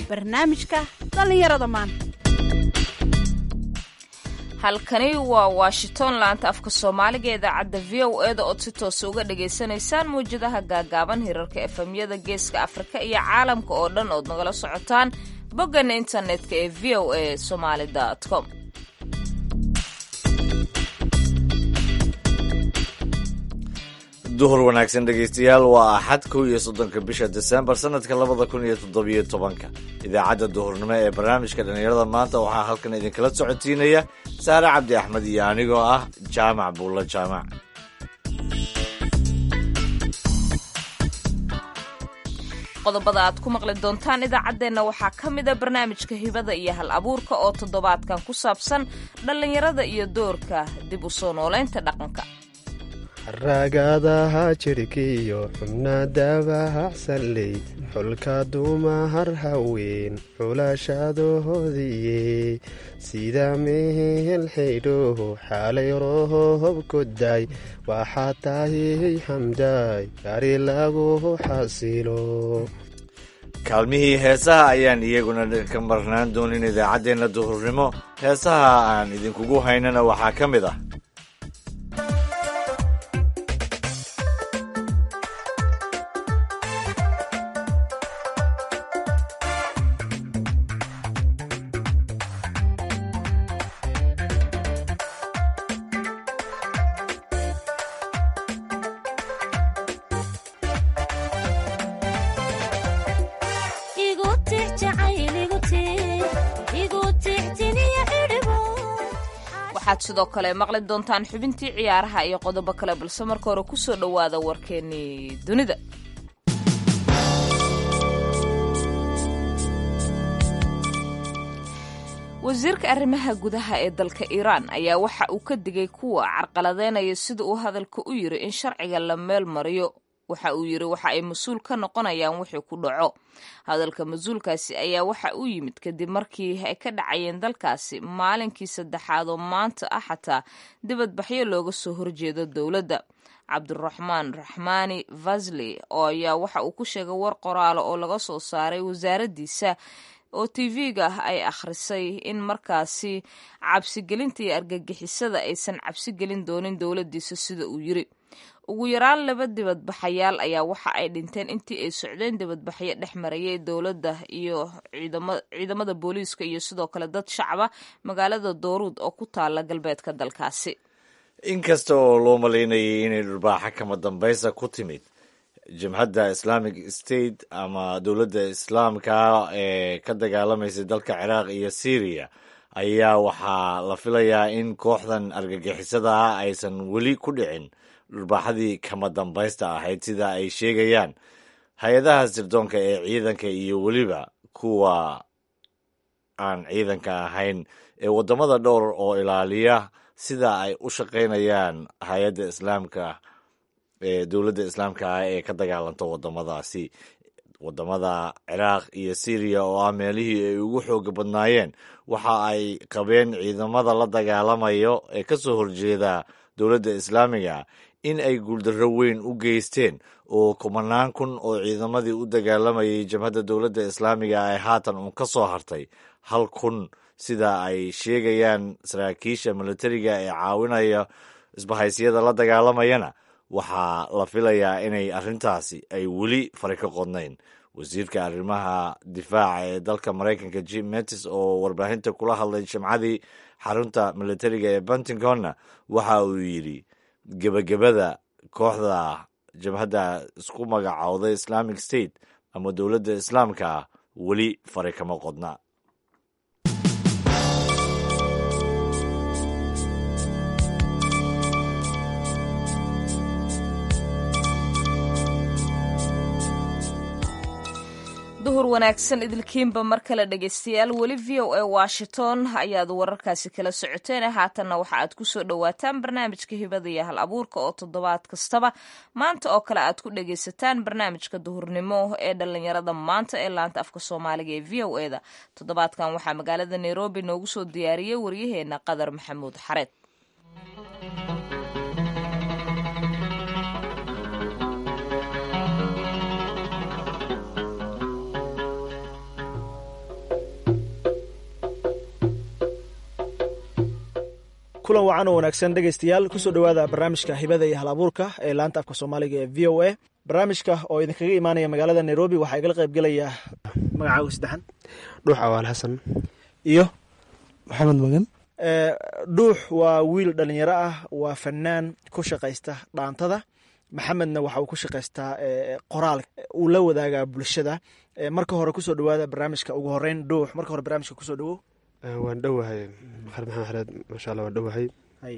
barnaamijka dhallinyarada maanta halkani waa washington laanta afka soomaaliga ee idaacadda v o eda ood si toosa uga dhagaysanaysaan mawjadaha gaagaaban hirarka efemyada geeska afrika iyo caalamka oo dhan ood nagala socotaan boggan internetka ee v o a somaali com duhur wanaagsan dhegaystayaal waa axad kow iyo soddonka bisha desembar sanadka labada kun iyo toddobiyo tobanka idaacadda duhurnimo ee barnaamijka dhallinyarada maanta waxaa halkan idinkala socotiinaya saare cabdi axmed iyo anigoo ah jaamac buulla jaamac qodobada aad ku maqli doontaan idaacaddeenna waxaa ka mida barnaamijka hibada iyo hal abuurka oo toddobaadkan ku saabsan dhallinyarada iyo doorka dib u soo noolaynta dhaqanka ragadaha jirhkiyo xubnadabahaxsanley xulka dumahar haween xulashadahoodiyey sida mehel xidhooho xaalay rohobkoday waxaa tahay xamdaay gari lagu xasilo kaalmihii heesaha ayaan iyaguna ka marnaan doonin idaacaddeenna duhurnimo heesaha aan idinkugu haynana waxaa ka mid ah waxaad sidoo kale maqli doontaan xubintii ciyaaraha iyo qodobo kale balse marka hore ku soo dhowaada warkeennii dunida wasiirka arrimaha gudaha ee dalka iiraan ayaa waxa uu ka digay kuwa carqaladeynaya sida uu hadalka u yiri in sharciga la meel mariyo waxa uu yiri waxa ay mas-uul ka noqonayaan wixii ku dhaco hadalka mas-uulkaasi ayaa waxa uu yimid kadib markii ay ka dhacayeen dalkaasi maalinkii saddexaad oo maanta ah xataa dibadbaxyo looga soo horjeedo dowladda cabdiraxmaan raxmaani vasli oo ayaa waxa uu ku sheegay war qoraalo oo laga soo saaray wasaaraddiisa oo tv-ga ah ay akhrisay in markaasi cabsigelinta iyo argagixisada aysan cabsigelin doonin dowladdiisa sida uu yiri ugu yaraan laba dibadbaxayaal ayaa waxa ay dhinteen intii ay socdeen dibadbaxyo dhex marayay dowladda iyo ciidamada booliiska iyo sidoo kale dad shacaba magaalada dooruud oo ku taala galbeedka dalkaasi inkasta oo loo malaynayay inay dhurbaaxa kama dambaysa ku timid jabhadda islamic state ama dowladda islaamka ee ka dagaalamaysa dalka ciraaq iyo syriya ayaa waxaa la filayaa in kooxdan argagixisada ah aysan weli ku dhicin dhurbaaxadii kama dambaysta ahayd sida ay sheegayaan hay-adaha sirdoonka ee ciidanka iyo weliba kuwa aan ciidanka ahayn ee waddamada dhowr oo ilaaliya sida ay u shaqaynayaan hay-adda islaamka ee dowladda islaamka ah ee ka dagaalanta waddamadaasi waddamada ciraaq iyo syriya oo ah meelihii ay ugu xooga badnaayeen waxa ay qabeen ciidamada la dagaalamayo ee ka soo horjeeda dowladda islaamiga in ay guuldarro weyn u geysteen oo kumanaan kun oo ciidamadii u dagaalamayay jabhadda dowladda islaamiga ay haatan uun ka soo hartay hal kun sida ay sheegayaan saraakiisha militariga ee caawinaya isbahaysyada la dagaalamayana waxaa la filayaa inay arrintaasi ay weli fari ka qodnayn wasiirka arrimaha difaaca ee dalka maraykanka jim mattis oo warbaahinta kula hadlay jimcadii xarunta militariga ee pentagonna waxa uu yidhi gebagabada kooxda jabhadda isku magacowday islamic state ama dowladda islaamka ah weli fari kama qodna duhur wanaagsan idilkiinba mar kale dhegaystayaal weli v o a washington ayaad wararkaasi kala socoteen haatanna waxa aad ku soo dhowaataan barnaamijka hibada iyo hal abuurka oo toddobaad kastaba maanta oo kale aad ku dhagaysataan barnaamijka duhurnimo ee dhalinyarada maanta ee laanta afka soomaaliga ee v o e da toddobaadkan waxaa magaalada nairobi noogu soo diyaariyey waryaheena qadar maxamuud xareed kulan wacan oo wanaagsan dhegaystayaal kusoo dhowaada barnaamijka hibada iyo hal abuurka ee laanta afka soomaaliga ee v o a barnaamijka oo idinkaga imaanaya magaalada nairobi waxaa igala qayb gelaya magacaaga saddexan dhuux awaal xasan iyo maxamed magan dhuux waa wiil dhalinyaro ah waa fanaan ku shaqaysta dhaantada maxamedna waxa uu ku shaqaystaa qoraal uu la wadaagaa bulshada marka hore kusoo dhowaada barnaamijka ugu horeyn dhuux marka hore barnaamijka kusoo dhowow waan dhowahay maxamed maxamed xareed maasha allah waan dhowahay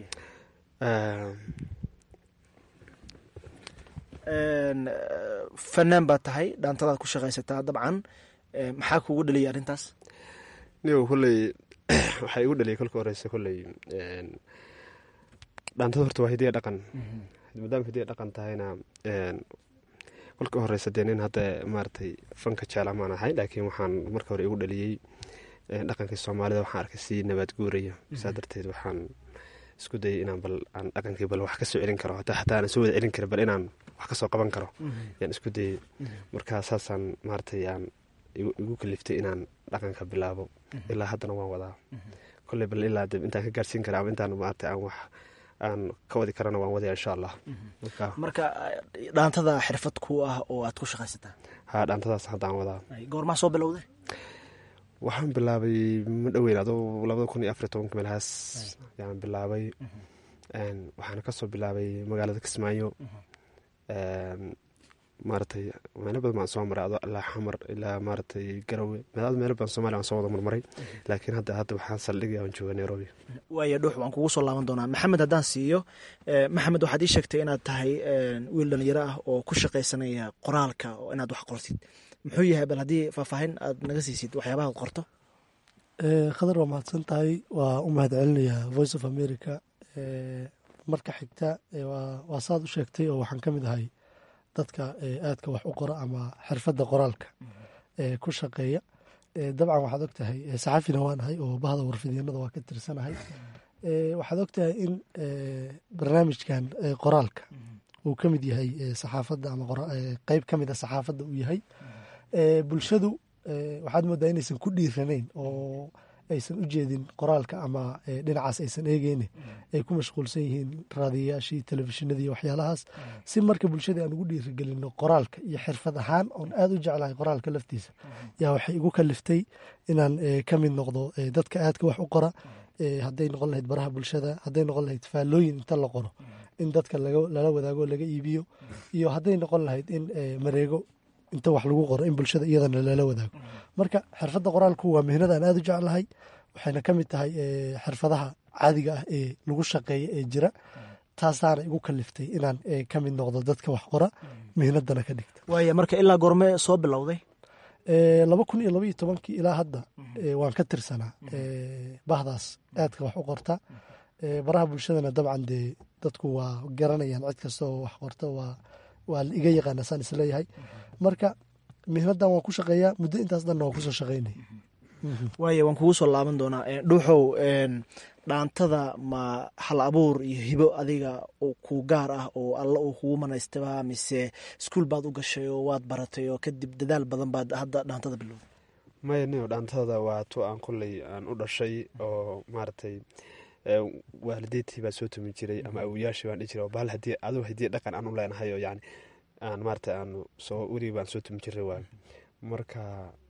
fanaan baad tahay dhaantadaad ku shaqaysataa dabcan maxaa kugu dhaliyay arrintaas nigo kolley waxaa igu dhaliyay kolka horeysa kolley dhaantada horta waa hidiya dhaqan maadaama hidiya dhaqan tahayna kolka horeysa dee nin hadda maaragtay fanka jecla maan ahay laakiin waxaan marka hore igu dhaliyey dhaqankii soomaalida waxaan arkay si nabaad guuraya saa darteed waxaan isku dayay inaan bal aan dhaqankii bal wax ka soo celin karo hataa hataa aanan soo wada celin karin bal inaan wax kasoo qaban karo yaan isku dayay marka saasaan maaragtay aan igu kaliftay inaan dhaqanka bilaabo ilaa haddana waan wadaa kolley bal ilaa intaan ka gaarsiin kara ama intaan maaragtay aan wax aan ka wadi karana waan wadaya insha allah marka dhaantada xirfad ku ah oo aad ku shaqaysataa ha dhaantadaas hadda aan wadaa goormaa soo bilowday waxaan bilaabay ma dhoweyn adoo labada kun iyo afariy tobanka meelahaas yaan bilaabay waxaana kasoo bilaabay magaalada kismaayo maaratay meelo badan baan soo maray adoo ilaa xamar ilaa maaratay garowe meelo badan somalia waan soo wada marmaray laakiin hadda hadda waxaan saldhigaya aan jooga nairobi waaya dhuux waan kugu soo laaban doonaa maxamed haddaan siiyo maxamed waxaad ii sheegtay inaad tahay wiil dhalinyaro ah oo ku shaqaysanaya qoraalka oo inaad wax qortid muxuu yahay bal haddii faahfaahin aad naga siisid waxyaabaha ad qorto khadar waa mahadsan tahay waa u mahad celinayaa voice of america marka xigta waa saad u sheegtay oo waxaan ka mid ahay dadka aadka wax u qora ama xirfadda qoraalka ku shaqeeya dabcan waxaad og tahay saxafina waan ahay oo bahda warfidyanada waa ka tirsanahay waxaad og tahay in barnaamijkan qoraalka uu ka mid yahay saxaafadda ama qeyb ka mid a saxaafadda uu yahay bulshadu waxaad moodaa inaysan ku dhiiranayn oo aysan u jeedin qoraalka ama dhinacaas aysan eegeyne ay ku mashquulsan yihiin raadiyayaashii telefishinadii waxyaalahaas si marka bulshada aan ugu dhiirigelino qoraalka iyo xirfad ahaan oon aada u jeclahay qoraalka laftiisa yaa waxay igu kaliftay inaan ka mid noqdo dadka aadka wax u qora hadday noqon lahayd baraha bulshada hadday noqon lahayd faallooyin inta la qoro in dadka lala wadaago laga iibiyo iyo hadday noqon lahayd in mareego inta wax lagu qoro in bulshada iyadana lala wadaago marka xirfadda qoraalku waa mihnada aan aada u jeclahay waxayna ka mid tahay xirfadaha caadiga ah ee lagu shaqeeya ee jira taasaana igu kaliftay inaan ka mid noqdo dadka wax qora mihnadana ka dhigta waaya marka ilaa goorme soo bilowday laba kun iyo labaiyo tobankii ilaa hadda waan ka tirsanaa bahdaas aadka wax u qorta baraha bulshadana dabcan dee dadku waa garanayaan cid kasta oo wax qorta waa waa iga yaqaana saan isleeyahay marka mihnadan waan ku shaqeeyaa muddo intaas dhanna waan kusoo shaqeynay waaya waan kugu soo laaban doonaa dhuuxow dhaantada ma hal abuur iyo hibo adiga ku gaar ah oo alla uu kugu manaystaba mise iskuul baad u gashay oo waad baratay oo kadib dadaal badan baad hadda dhaantada bilowday maya nio dhaantada waa tu aan kolley aan u dhashay oo maaragtay waalideedtii baa soo tumi jiray ama awoyaashii baan dhihi jiray bahal hadii aduu hadii dhaqan aan u leenahay oo yani aan maarata aan soo weligii baan soo tumi jiray waay marka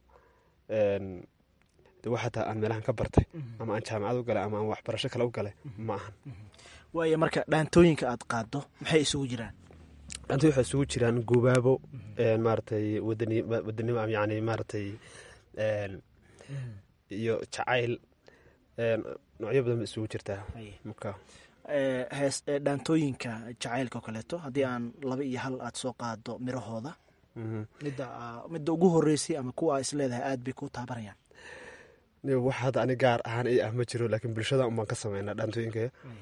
de wax hataa aan meelahan ka bartay ama aan jaamacad u galay ama aan waxbarasho kale u galay ma ahan waaya marka dhaantooyinka aad qaado maxay isugu jiraan dhaantooyin waxay isugu jiraan gubaabo maaratay wadani wadanimo yani maaratay iyo jacayl noocyo badan ba isugu jirtaa marka hees dhaantooyinka jacaylka oo kaleeto haddii aan laba iyo hal aad soo qaado mirahooda midda midda ugu horeysay ama kuwa aa isleedahay aad bay ku taabanayaan wax hadda ani gaar ahaan i ah ma jiro laakiin bulshada unbaan ka sameynaa dhaantooyinka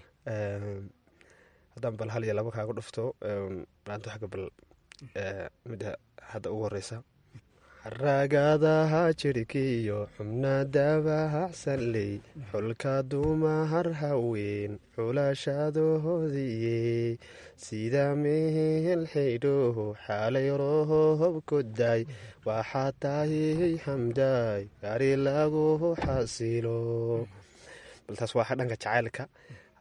haddaan bal hal iyo laba kaaga dhufto dhaanto xagga bal midda hadda ugu horeysa ragadaha jirhkiyo xubna dabahacsanley xulka dumahar haween xulashadoodiye sida mehel xidho xaalay rohobkoday waxaa tahay xamday gari lagu xasilo bal taas waa dhanka jacaylka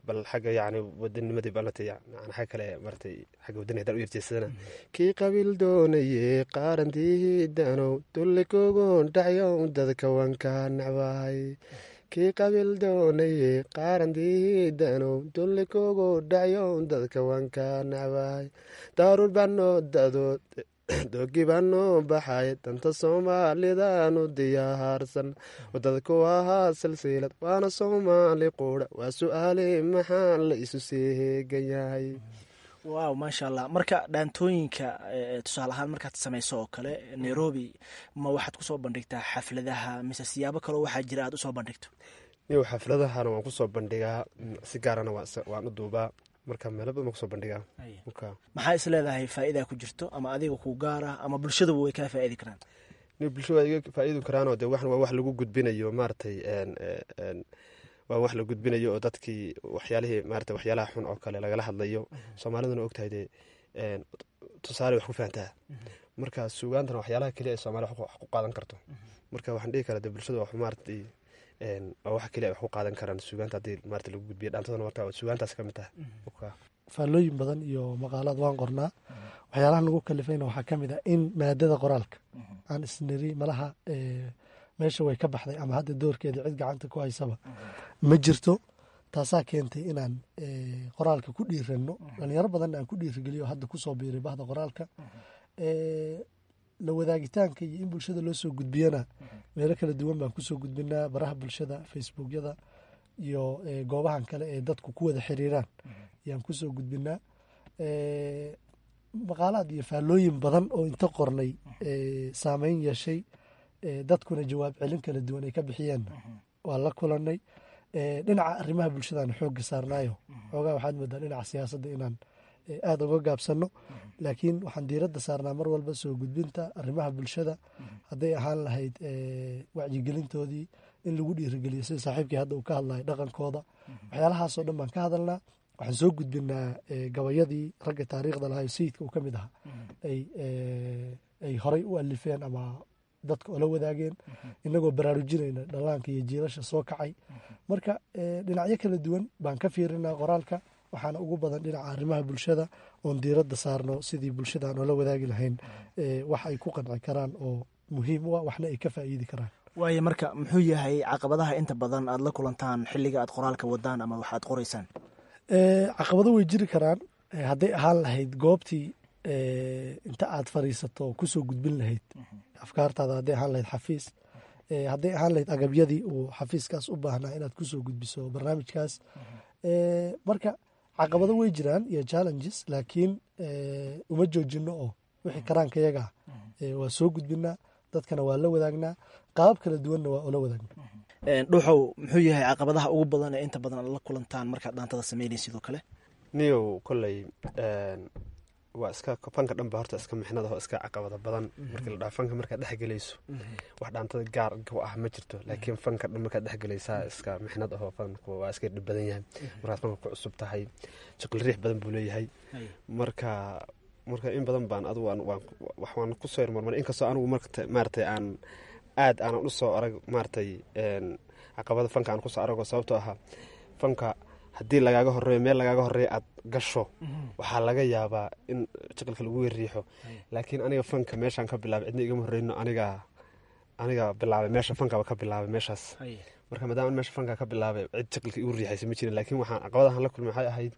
bal xagga yacni wadanimadii ballatay yani xagga kale maratay xagga wadani haddaan u yarjeesadana kii qabiil doonaye qaarantii danow dullikoogon dhacyow dadka wanka nacbahay kii qabiil doonaye qaarantii danow dullikoogo dhacyow dadka wanka nacbahay daaruur baanoo dadood doogii baa noo baxay danta soomaalidaanu diyaarsan wadada ku ahaa silsilad waana soomaali quudha waa su-aale maxaa la isu sii heegan yahay waaw maasha allah marka dhaantooyinka tusaale ahaan markaad samayso oo kale nairobi ma waxaad kusoo bandhigtaa xafladaha mise siyaabo kaleo waxaa jira aad usoo bandhigto niw xafladahana waan kusoo bandhigaa si gaarana waan u duubaa marka meelo badan waan kusoo bandhigaa maxaa is leedahay faa'idaa ku jirto ama adiga ku gaar ah ama bulshaduba way kaa faa'idi karaan ni bulshada waa iga faa'iidi karaanoo de waa wax lagu gudbinayo maaratay waa wax la gudbinayo oo dadkii waxyaalihii maarata waxyaalaha xun oo kale lagala hadlayo soomaaliduna ogtahay dee tusaale wax ku fahantaa marka suugaantana waxyaalaha keliya ee soomaliya wax ku qaadan karto marka waxaan dhihi karaa de bulshada wax maaratay waa wax keliya wax ku qaadan karaan suugaanta haddii maarata lagu gudbiyo dhaantadana marka suugaantaas ka mid tahay faallooyin badan iyo maqaalaad waan qornaa waxyaalaha nagu kalifayna waxaa ka mid ah in maadada qoraalka aan isniri malaha meesha way ka baxday ama hadda doorkeeda cid gacanta ku haysaba ma jirto taasaa keentay inaan qoraalka ku dhiirano dhalinyaro badanna aan ku dhiirigeliyo hadda kusoo biiray bahda qoraalka la wadaagitaanka iyo in bulshada loo soo gudbiyana meelo kala duwan baan kusoo gudbinaa baraha bulshada facebookyada iyo goobahan kale ee dadku ku wada xiriiraan ayaan kusoo gudbinaa maqaalaad iyo faallooyin badan oo inta qornay saameyn yeeshay dadkuna jawaab celin kala duwan ay ka bixiyeen waa la kulanay dhinaca arrimaha bulshadaan xoogga saarnaayo xoogaa waxaad moodaa dhinaca siyaasadda inaan aada uga gaabsano laakiin waxaan diiradda saarnaa mar walba soo gudbinta arrimaha bulshada hadday ahaan lahayd wacyigelintoodii in lagu dhiirigeliyo sida saaxiibkii hadda uu ka hadlayo dhaqankooda waxyaalahaasoo dhan baan ka hadalnaa waxaan soo gudbinaa gabayadii ragga taariikhda lahayo sayidka uu ka mid ahaa ay horay u alifeen ama dadka ola wadaageen inagoo baraarujinayna dhallaanka iyo jiilasha soo kacay marka dhinacyo kala duwan baan ka fiirinaa qoraalka waxaana ugu badan dhinaca arrimaha bulshada oon diiradda saarno sidii bulshada aan oola wadaagi lahayn wax ay ku qanci karaan oo muhiim u ah waxna ay ka faa'iidi karaan waayo marka muxuu yahay caqabadaha inta badan aad la kulantaan xilliga aad qoraalka wadaan ama waxaad qoraysaan caqabado way jiri karaan hadday ahaan lahayd goobtii inta aad fadhiisato kusoo gudbin lahayd afkaartaada hadday ahaan lahayd xafiis hadday ahaan lahayd agabyadii uu xafiiskaas u baahnaa inaad kusoo gudbiso barnaamijkaas marka caqabado way jiraan iyo challenges laakiin uma joojino oo wixii karaanka yaga waa soo gudbinaa dadkana waa la wadaagnaa qaabab kala duwanna waa ula wadaagna dhuuxow muxuu yahay caqabadaha ugu badan ee inta badan aad la kulantaan markaad dhaantada sameynay sidoo kale niyow kolley waa iska fanka dhanba horta iska mixnad oo iska caqabada badan markii la dhaha fanka markaad dhexgelayso wax dhaantada gaar ku ah ma jirto laakiin fanka dhan markaad dhexgelaysaa iska mixnad ahoo fanku waa iska dhib badan yahay markaad fanka ku cusub tahay shaqil riix badan buu leeyahay marka marka in badan baan adu waan kusoo yarmarmar inkastoo anigu maaratay aan aad aanan usoo arag maaratay caqabada fanka aan kusoo arago sababtoo ahaa fanka haddii lagaaga horeeyo meel lagaaga horeeya aad gasho waxaa laga yaabaa in shaqilka lagu weriixo laakiin aniga fanka meeshaan ka bilaabay cidna igama horeyno aniga aniga bilaabay meesha fankaba ka bilaabay meeshaas marka maadaama meesha fanka ka bilaabay cid shaqilka igu riixaysa ma jirin laakiin waxaan caqabadahan la kulmay waxay ahayd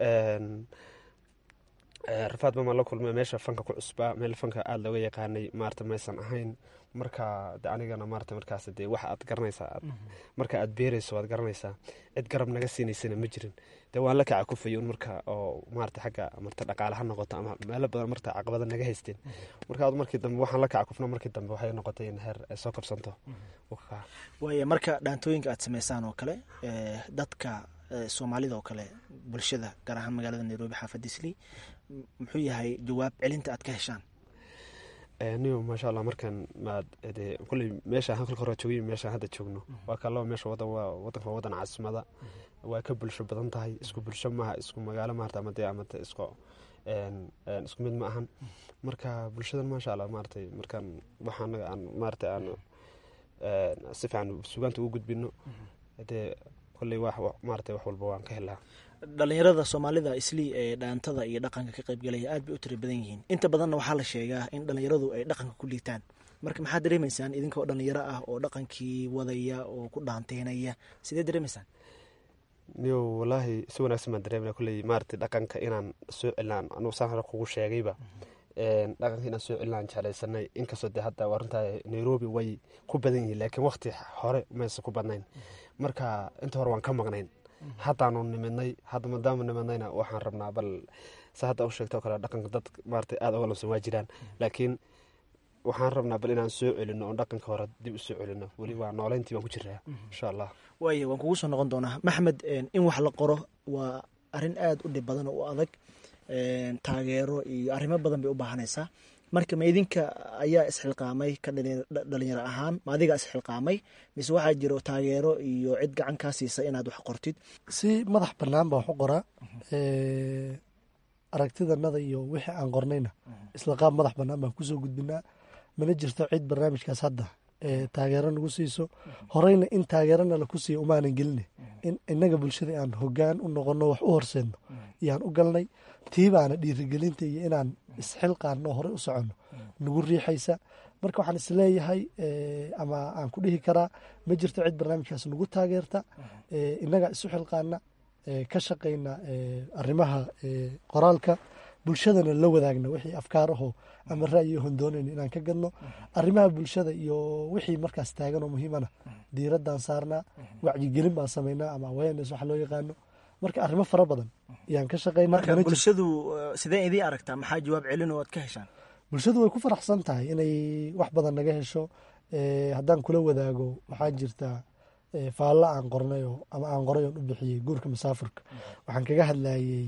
rafaad bamaan la kulmay meesha fanka ku cusbaa meel fanka aada looga yaqaanay maarata maysan ahayn marka de anigana maarata markaas dee wax aad garanaysaa marka aad beerayso waad garanaysaa cid garab naga siinaysana ma jirin dee waan la kaca kufayay un marka oo maarata xagga marta dhaqaale ha noqoto ama meelo badan marta caqabada naga haysteen marka ad markii dambe waxaan la kaca kufna markii dambe waxay noqotay in heer ay soo korsanto waaya marka dhaantooyinka aad sameysaan oo kale dadka soomaalida oo kale bulshada gaar ahaan magaalada nairobi xaafadda islii muxuu yahay jawaab celinta aad ka heshaan niyo maasha allah markan maad de kulley meeshaan halka hore joogay meeshaan hadda joogno waa ka laba meesha wadan waa wadanka waa wadan caasimada waa ka bulsho badan tahay isku bulsho maaha isku magaalo maarata ama dee amate isku isku mid ma ahan marka bulshadan maasha allah maaratay markaan waxaan aan maarata aan si fiican sugaanta ugu gudbino dee kolley wax maarata wax walba waan ka helaa dhalinyarada soomaalida islii ee dhaantada iyo dhaqanka ka qaybgalaya aad bay u tira badan yihiin inta badanna waxaa la sheegaa in dhalinyaradu ay dhaqanka ku liitaan marka maxaad dareemaysaan idinka oo dhalinyaro ah oo dhaqankii wadaya oo ku dhaanteynaya sidee dareemaysaan niyo walaahi si wanaagsan baan dareemana kolley maarata dhaqanka inaan soo celinaan anugu saan hore kugu sheegayba dhaqanka inaan soo celinaan jeclaysanay inkastoo dee hadda waa runtaa nairobi way ku badan yihiin laakiin waqti hore mayse ku badnayn marka inta hore waan ka maqnayn haddaanu nimidnay hadda maadaama nimidnayna waxaan rabnaa bal sa hadda u sheegto kale dhaqanka dad maarata aada uga lamsan waa jiraan laakiin waxaan rabnaa bal inaan soo celino oon dhaqanka hore dib u soo celino weli waa nooleyntii baan ku jiraa insha allah waaya waan kugu soo noqon doonaa maxmed in wax la qoro waa arrin aada u dhib badan oo u adag taageero iyo arrimo badan bay u baahanaysaa marka ma idinka ayaa isxilqaamay ka dhalinyaro ahaan ma adigaa isxilqaamay mise waxaa jiro taageero iyo cid gacan kaa siisa inaad wax qortid si madax bannaan baan wax u qoraa aragtidanada iyo wixii aan qornayna isla qaab madax bannaan baan kusoo gudbinaa mana jirto cid barnaamijkaas hadda taageero nagu siiso horeyna in taageerona laku siiyo umaanan geline in inaga bulshada aan hogaan u noqono wax u horseedno iyaan u galnay tiibaana dhiirigelinta iyo inaan isxilqaano horey u soconno nagu riixaysa marka waxaan isleeyahay ama aan ku dhihi karaa ma jirto cid barnaamijkaas nagu taageerta inaga isu xilqaana ka shaqayna arrimaha qoraalka bulshadana la wadaagna wixii afkaar ahoo ama ra'yi hondoonayna inaan ka gadno arrimaha bulshada iyo wixii markaas taagan oo muhiimana diiradaan saarnaa wacyigelin baan samaynaa ama awareness waxa loo yaqaano marka arrimo fara badan ayaan ka shaqaynaa marka bulshadu sidee idii aragtaa maxaa jawaab celin oo aad ka heshaan bulshadu way ku faraxsan tahay inay wax badan naga hesho haddaan kula wadaago waxaa jirta faalla aan qornayo ama aan qoray oon u bixiyey guurka masaafurka waxaan kaga hadlayey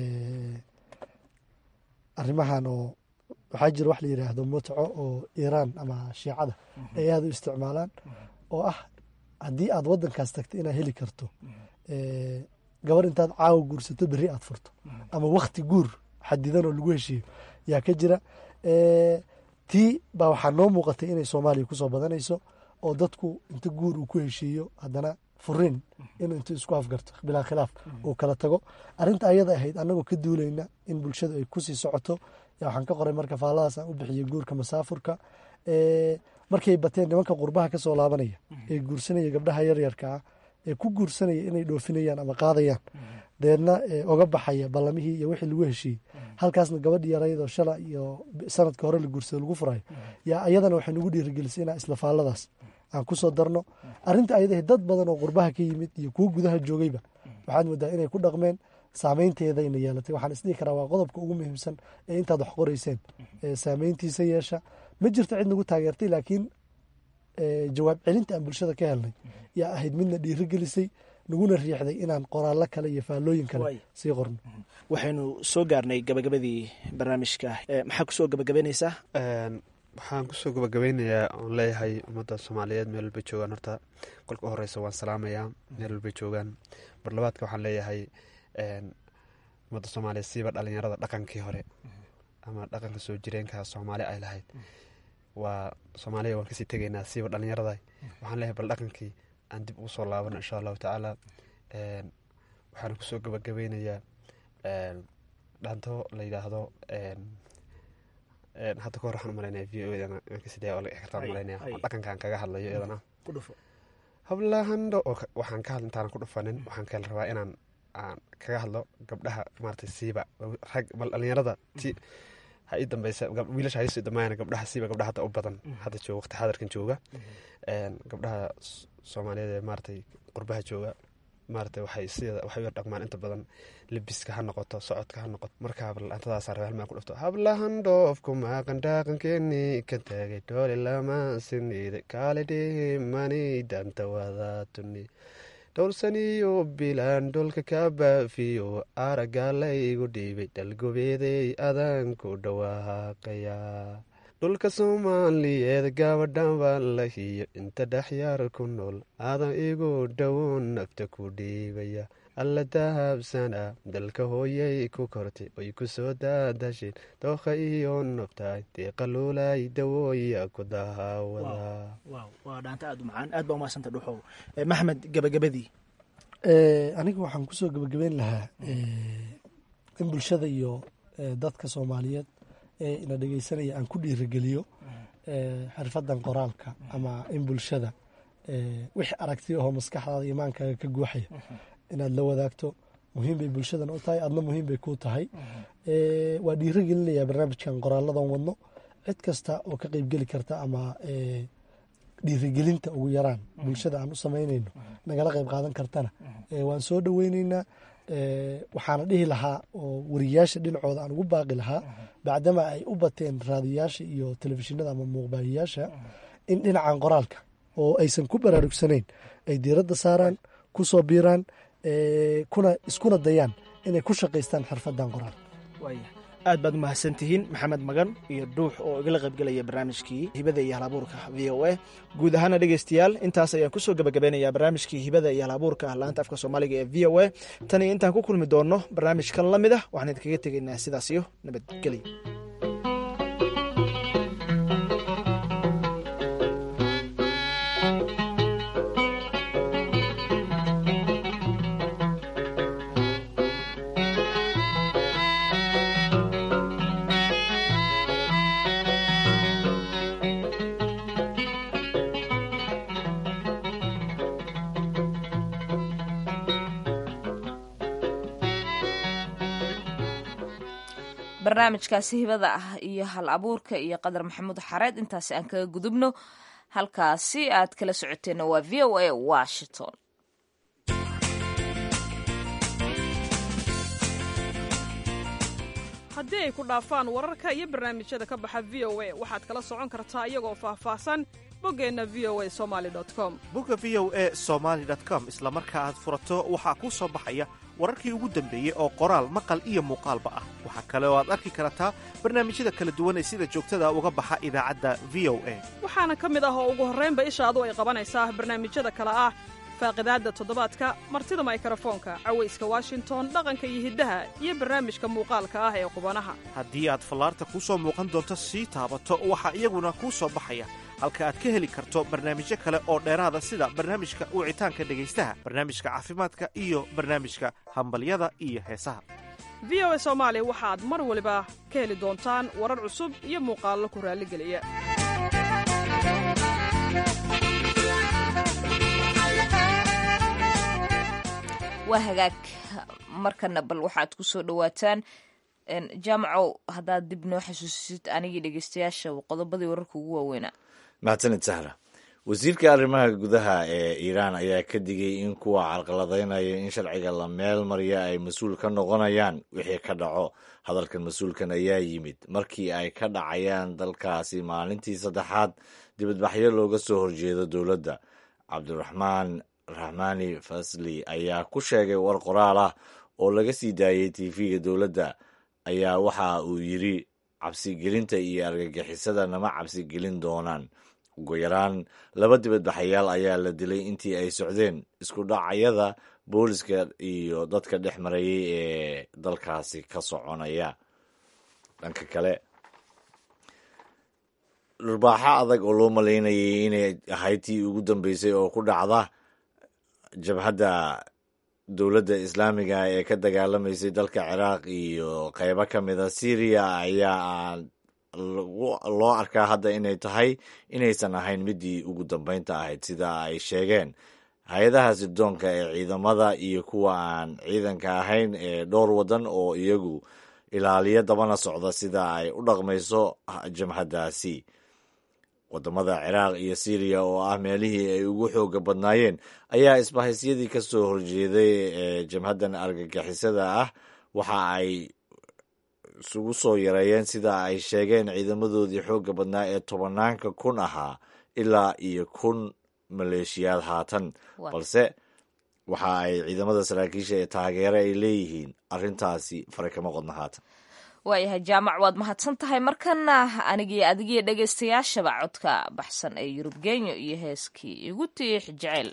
arrimahan oo waxaa jira wax la yidhaahdo mutco oo iiraan ama shiicada ay aada u isticmaalaan oo ah haddii aad waddankaas tagto inaad heli karto gabar intaad caawa guursato berri aad furto ama wakti guur xadidan oo lagu heshiiyo yaa ka jira tii baa waxaa noo muuqatay inay soomaaliya kusoo badanayso oo dadku inta guur uu ku heshiiyo haddana furiin inuu intu isku afgarto bilaa khilaaf uu kala tago arrinta ayada ahayd annagoo ka duulayna in bulshadu ay kusii socoto waxaan ka qoray marka faalladaas aan u bixiyey guurka masaafurka markay bateen nimanka qurbaha ka soo laabanaya ee guursanaya gabdhaha yaryarka ah ee ku guursanaya inay dhoofinayaan ama qaadayaan deedna oga baxaya ballamihii iyo wixii lagu heshiiyey halkaasna gabadhi yaraydoo shala iyo sanadka hore la guursada lagu furayo yaa ayadana waxay nagu dhiirigelisay inaa isla faalladaas aan kusoo darno arrinta ayadaha dad badan oo qurbaha ka yimid iyo kuwo gudaha joogayba waxaad moodaa inay ku dhaqmeen saameynteedayna yeelatay waxaan isdhihi karaa waa qodobka ugu muhiimsan ee intaad wax qoreyseen saameyntiisa yeesha ma jirto cid nagu taageertay laakiin jawaab celinta aan bulshada ka helnay yaa ahayd midna dhiirigelisay naguna riixday inaan qoraallo kale iyo faallooyin kale sii qorno waxaynu soo gaarnay gabagabadii barnaamijka maxaa kusoo gabagabaynaysaa waxaan kusoo gabagabeynayaa oon leeyahay ummadda soomaaliyeed meel walbay joogaan horta kolka u horeysa waan salaamayaa meel walbay joogaan barlabaadka waxaan leeyahay ummadda soomaaliyeed siiba dhalinyarada dhaqankii hore ama dhaqanka soo jireenka soomaali ay lahayd waa soomaaliya waan kasii tegaynaa siiba dhalinyarada waxaan leeyahay bal dhaqankii aan dib ugu soo laabano insha allahu tacaala waxaan kusoo gabagabeynayaa dhanto la yidhaahdo hadda ka hor waxaan umalaynaya v o dana sidee laga kartaan umalaynaya dhaqankaan kaga hadlayo iyadana hablahandho oo waxaan ka hadla intaanan ku dhufanin waxaan kale rabaa inaan aan kaga hadlo gabdhaha maarata siiba rag bal dhalinyarada ti ha ii dambeysa wiilasha ha isii dambaayana gabdhaha siiba gabdhaha hadda u badan hadda jooga waqti xadarkan jooga gabdhaha soomaaliyeed ee maaratay qurbaha jooga maarata waxay sideeda waxay u yar dhaqmaan inta badan lebiska ha noqoto socodka ha noqoto markaa antadaasa rabe halmaan ku dhufto hablahan dhoofku maaqan dhaqankeeni ka taagay dhoole lama siniida kaale dhimani danta wadaatuni dhowrsaniyo bilaan dholka ka baafiyo aragga laygu dhiibay dhalgobeeday adaan ku dhawaaqaya dhulka soomaaliyeed gabadhan baa la hiyo inta dhexyaar ku nool adan igu dhowoon nafta ku dhiibaya alla dahabsana dalka hooyay ku kortay oy ku soo daadasheen dookha iyo nobtaay deeqaluulay dawooya ku dahaawada waa dhaanta aada u macaan aad baa umahadsanta dhuxow maxmed gabagabadii aniga waxaan kusoo gebagabeyn lahaa in bulshada iyo dadka soomaaliyeed ee ina dhegeysanaya aan ku dhiirigeliyo xirfadan qoraalka ama in bulshada wixii aragti ahoo maskaxdaada imaankaaga ka guuxaya inaad la wadaagto muhiim bay bulshadana u tahay adna muhiim bay ku tahay waa dhiirigelinaya barnaamijkan qoraaladan wadno cid kasta oo ka qeybgeli karta ama dhiirigelinta ugu yaraan bulshada aan u samaynayno nagala qeyb qaadan kartana waan soo dhoweyneynaa waxaana dhihi lahaa oo wariyaasha dhinacooda aan ugu baaqi lahaa bacdama ay u bateen raadiyaasha iyo telefishinada ama muuqbaahiyaasha in dhinacan qoraalka oo aysan ku baraarugsanayn ay diiradda saaraan ku soo biiraan kuna iskuna dayaan inay ku shaqaystaan xirfadan qoraal aad baad umahadsan tihiin maxamed magan iyo dhuux oo igala qaybgelaya barnaamijkii hibada iyo halabuurka v o a guud ahaana dhegeystayaal intaas ayaan kusoo gebagabeynayaa barnaamijkii hibada iyo halabuurka laanta afka soomaaliga ee v o a tan iyo intaan ku kulmi doonno barnaamijkan la mid ah waxaan idinkaga tegaynaa sidaas iyo nabadgelyo barnaamijkaasi hibada ah iyo hal abuurka iyo qadar maxamuud xareed intaasi aan kaga gudubno halkaasi aad kala socoteenna waa v o a washington haddii ay ku dhaafaan wararka iyo barnaamijyada ka baxa v o a waxaad kala socon kartaa iyagoo faahfaahsan boggeenna v o a somali com bogga v o a somaali com isla marka aad furato waxaa kuu soo baxaya wararkii ugu dambeeyey oo qoraal maqal iyo muuqaalba ah waxaa kale oo aad arki kartaa barnaamijyada kala duwan ee sida joogtada uga baxa idaacadda v o a waxaana ka mid ah oo ugu horraynba ishaadu ay qabanaysaa barnaamijyada kale ah faaqidaadda toddobaadka martida maykarafoonka cawayska washington dhaqanka iyo hiddaha iyo barnaamijka muuqaalka ah ee qubanaha haddii aad fallaarta kuu soo muuqan doonto sii taabato waxaa iyaguna kuu soo baxaya halka aad ka heli karto barnaamijyo kale oo dheeraada sida barnaamijka wicitaanka dhegaystaha barnaamijka caafimaadka iyo barnaamijka hambalyada iyo heesaha v o a soomaali waxaad mar waliba ka heli doontaan warar cusub iyo muuqaallo ku raalligeliya waa hagaag markana bal waxaad ku soo dhowaataan jaamacow haddaad dib noo xasuusisid anigii dhegeystayaasha qodobadii wararka ugu waaweynaa mahadsanid sahra wasiirka arrimaha gudaha ee iiraan ayaa ka digay in kuwa carqaladaynaya in sharciga la meel mariya ay mas-uul ka noqonayaan wixii ka dhaco hadalkan mas-uulkan ayaa yimid markii ay ka dhacayaan dalkaasi maalintii saddexaad dibadbaxyo looga soo horjeedo dowladda cabdiraxmaan raxmaani fasli ayaa ku sheegay war qoraal ah oo laga sii daayey tv-ga dowladda ayaa waxa uu yidri cabsigelinta iyo argagixisada nama cabsigelin doonaan ugu yaraan laba dibadbaxayaal ayaa la dilay intii ay socdeen isku dhacyada booliska iyo dadka dhex marayay ee dalkaasi ka soconaya dhanka kale dhurbaaxo adag oo loo malaynayay inay ahayd tii ugu dambeysay oo ku dhacda jabhadda dowladda islaamiga ee ka dagaalamaysay dalka ciraaq iyo qeybo ka mida syriya ayaa loo arkaa hadda inay tahay inaysan ahayn midii ugu dambeynta ahayd sida ay sheegeen hay-adaha sirdoonka ee ciidamada iyo kuwa aan ciidanka ahayn ee dhowr waddan oo iyagu ilaaliyo dabana socda sida ay u dhaqmayso jamhaddaasi wadamada ciraaq iyo syriya oo ah meelihii ay ugu xooga badnaayeen ayaa isbahaysyadii ka soo horjeeday ee jamhaddan argagixisada ah waxa ay isugu soo yareeyeen sida ay sheegeen ciidamadoodii xooga badnaa ee tobanaanka kun ahaa ilaa iyo kun maleeshiyaad haatan balse waxa ay ciidamada saraakiisha ee taageere ay leeyihiin arrintaasi fare kama qodna haatan waayahay jaamac waad mahadsan tahay markana anigii adigiyo dhegaystayaashaba codka baxsan ee yurub genyo iyo heeskii igu tiix jeceyl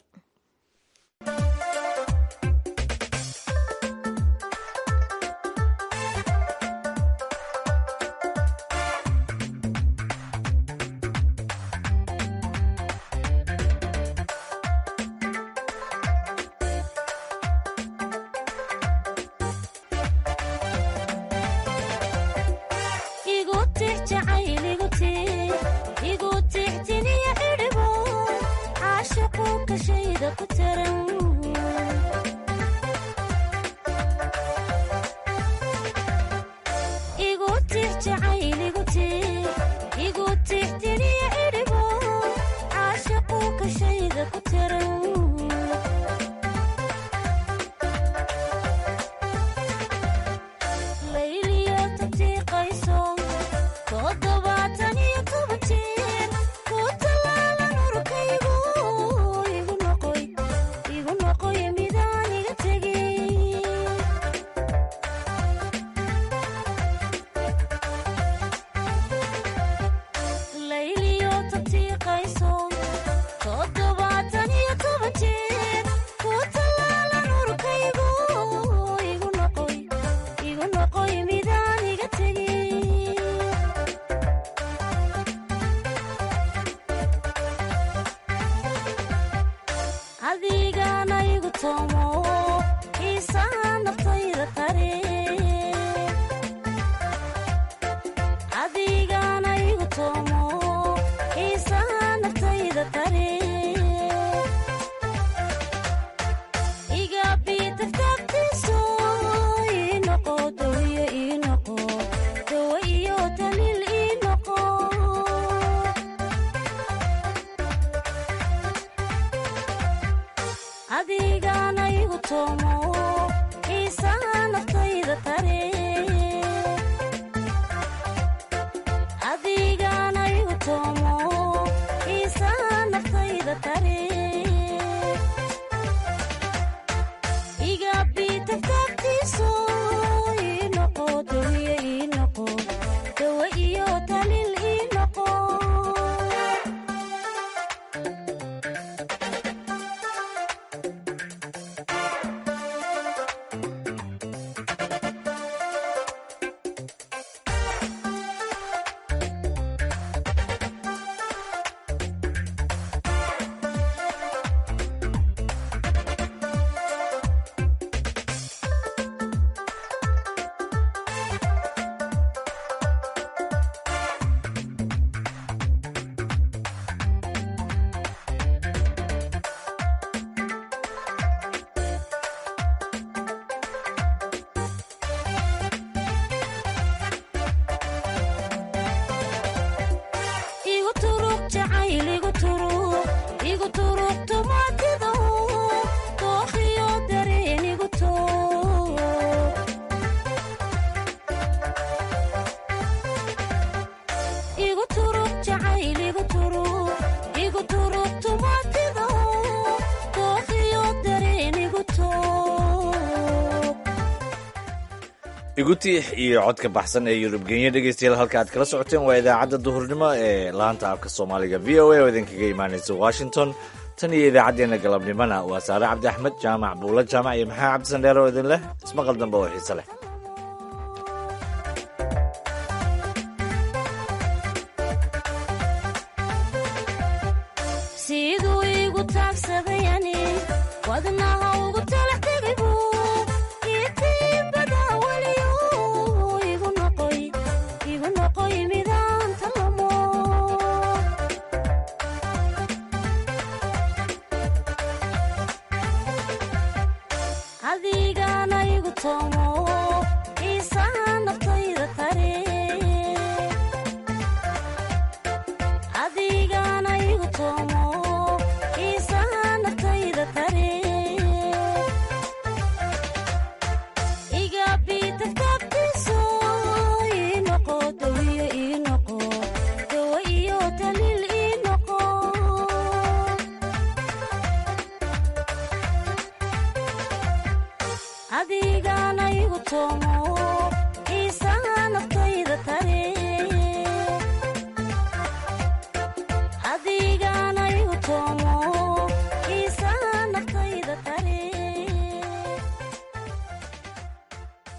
igu tiix iyo codka baxsan ee yurub genya dhegeystayaal halka aad kala socoteen waa idaacadda duhurnimo ee laanta afka soomaaliga v o a oo idinkaga imaanaysa washington tan iyo idaacaddeenna galabnimona waa saare cabdi axmed jaamac buula jaamac iyo maxaa cabdisandheer oo idin leh ismaqal dambe oo xiise leh siduu igu taagsaday ani wadnaha ugu talax tegibu itiibada weliyo igu noqoy igu noqoy midaan talamo adigana igu toomo xiisaha naftayda tare adigana igu toomo xiisaha naftayda tare iga bitagtabtiso ii noqo dawiyo ii noqo dawo iyo daliil ii noqo adigana igu toomo